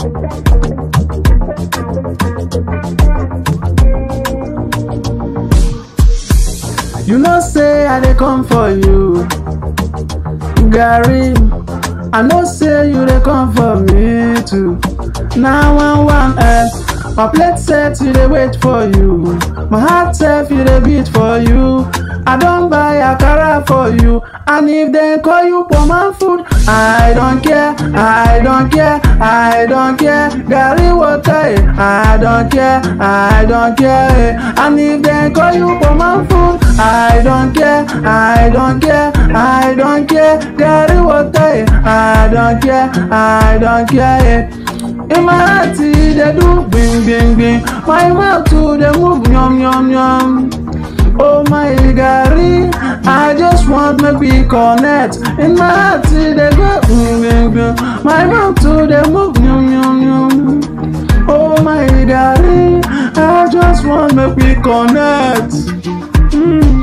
You know say I dey come for you. Gary, I know say you dey come for me too. Now one one eh, my plate set you dey wait for you. My heart sef you dey beat for you. I don buy akara for you. And if dem call you poman food, I don't care, I don't care, I don't care. Gary water, eh, I don't care, I don't care. eh. And if dem call you poman food, I don't care, I don't care, I don't care. Gary water, eh, I don't care, I don't care. eh. In my heart, e dey do gbim gbim gbim. My mouth too dey move yum yum yum. Oh my Gary, I just want make we connect. In my heart, e dey go gbim gbim gbim. My mouth too dey move yum yum yum. Oh my Gary, I just want make we connect. Mm.